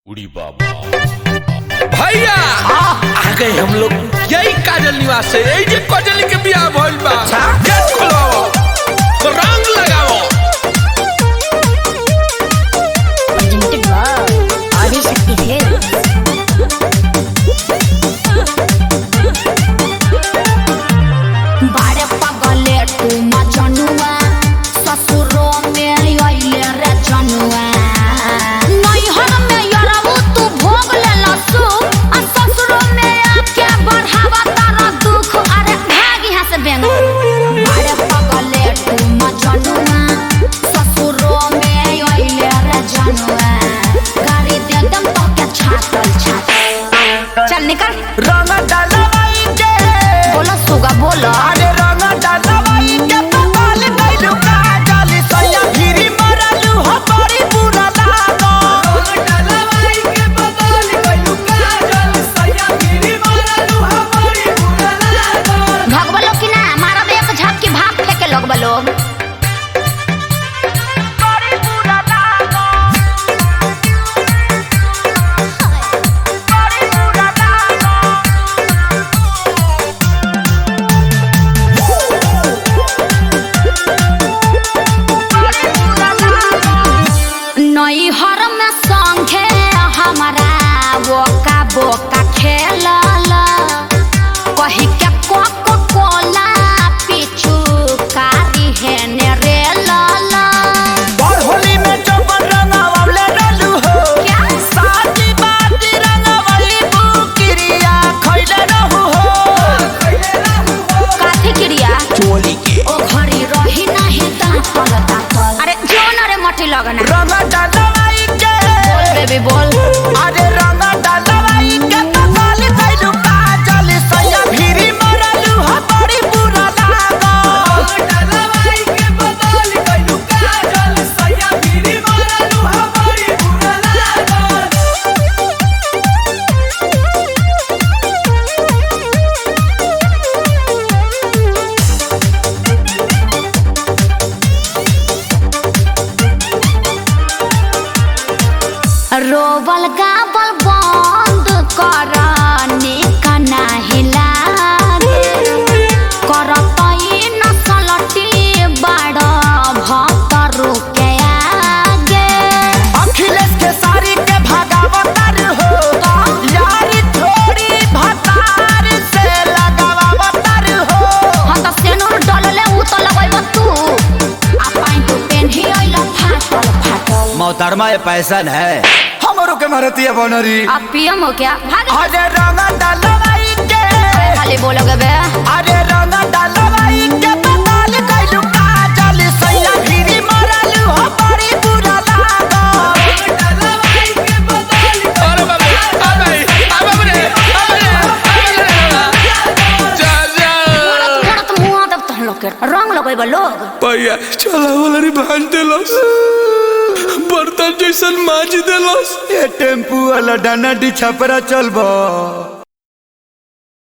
उड़ी बाबा भैया आ गए हम लोग यही काजल निवास से यही जे काजल के बियाह भइल बा गेट खोलवाओ रंग लगाओ presented by Adishakti Films. बारे पगले तू मजनुआ ससुरो में अइले रे जनुआ नैहर में यरबू तू भोग ले लसु आ ससुरो में आके बढ़ावा तारा दुख अरे भाग यहाँ से बेंग बारे पगले तू मजनुआ ससुरो में अइले रे जनुआ गाड़ी दे दम तो के छातल छातल चल निकल रंग डालवाई के बोलो सुगा बोलो अरे रंग डालवाई के पकाल गइलू काजल सैया गिरी मरलू हो बड़ी बुरा लागो रंग डालवाई के पकाल गइलू काजल सैया गिरी मरलू हो बड़ी बुरा लागो भगवा लोग की ना मारब एक झपकी भाप लेके लोग लोग बड़ी बुरा लागो बड़ी बुरा लागो नैहर में संगे हमारा बोका बोका खेलल कही के कोको कोला पीछू कारी है ने रे लाला और होली में चौपन रंगावले रहलू हो क्या? साथी बाती रंगावली बुकिरिया खइले रहू हो काथी क्रिया चोली के ओ घड़ी रही नहीं तापल तापल अरे जोन रे मठी लगना रंग डालवाई के बोल बेबी बोल अरे रंग डालवाई के पकाल गइलू काजल सैया भिरी मरलू हो बड़ी बुरा लागो डालवाई के पकाल गइलू काजल सैया भिरी मरलू हो बड़ी बुरा लागो रोबल गाबल बंद कर निकना हिलागे करत ई नसलटी बड़ भक्तरु के आगे अखिलेश के सारी के भगावतर हो यारी थोड़ी भतार से लगावतर हो हम त सेनुर डलले उ त लगैब तू आ पाइन तू पेन्ही अइल फाटल फाटल मोहतरमा ये पैसन है हमरो के मारती है बनरी आ पियम हो क्या भाग अरे रंग डालवाई के खाली बोलोगे बे अरे रंग डालवाई के पताल गइलू काजल सैया गिरी मरलू हो बड़ी बुरा लागो डालवाई के पताल अरे बाबा आ गई आ बाबा रे आ रे आ रे जा जा मोड़त मुआ तब तहन लोग के रंग लगैब लोग भैया चला वाला रे भांज देलस बर्तन जैसन माज देलस ये टेम्पू वाला डाना डी छपरा चलबो